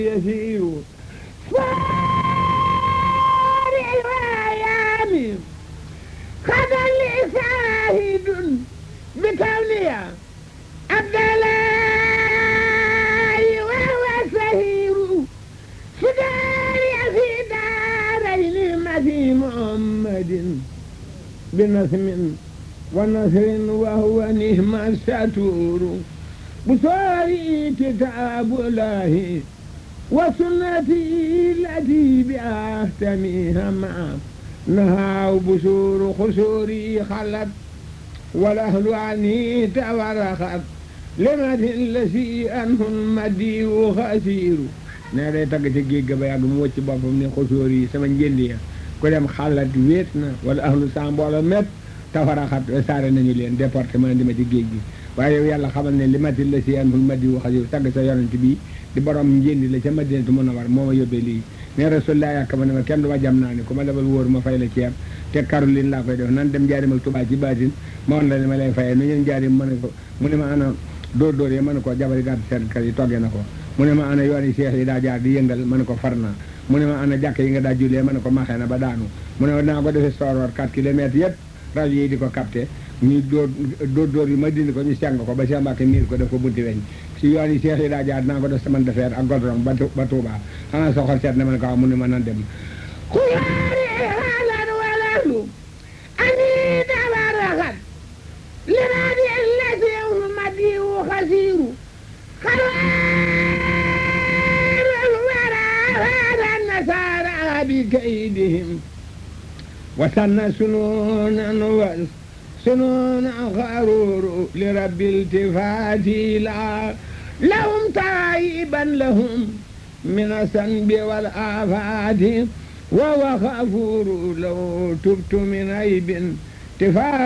يسير فارع الأيام قد لي شاهد بتولية عبد الله وهو سهير فداري في دارين مثي محمد بنسم ونصر وهو نهم الستور بصاري كتاب الله وسنتي التي بأهتميها معه نهى بشور خسوري خلت والأهل عني تورخت لمد الذي أنه المدي خسير ne day tagg ci géej ga ba yàgg mu wëcc boppam ne xosóor yi sama njëndi ya ku dem xalat wéet na wala ahlu sa mbooloo mépp tafaraxat saare nañu leen département di ma ci géej gi waaye yow yàlla xamal ne li mati la si anul madi wa xasir tagg sa yonent bi di borom njëndi la ca madinatu mën a war moo ma yóbbee lii ne rasulullah yàkk ma ne ma kenn du ma jam naa ni ku ma defal wóor ma fay la ceeb te Caroline laa koy def nan dem njaarim ak Tuubaa ci baatin ma woon la ne ma lay fayee nu ñeen njaarim ma ne ko mu ne ma ana dóor dóor yi ma ne ko jabari gàtt seen kër yi toggee na ko mu ne ma ana yoon yi seex yi daa jaar di yëngal ma ne ko far naa mu ne ma ana jàkk yi nga daa jullee ma ne ko maxee na ba daanu mu ne ma naa ko defee sooroor 4 kilomètres yëpp rajo yi di ko capté ñu dóor dóor dóor yi ma dindi ko ñu seng ko ba Cheikh Mbacke miir ko def ko bunti weñ si yoon yi seex yi daa jaar dinaa ko def semaine de fer ak goudron ba ba Touba xanaa soxal seet na ma ne ko waaw mu ne ma nan dem xuyaari haalan walalu ani tabaraxat liradi lasiw madiu xasiru خير الورى هذا النصارى بكيدهم وسن سنونا سنونا غرور لرب التفات لا لهم تائبا لهم من الذنب والآفات وهو غفور لو تبت من عيب تفات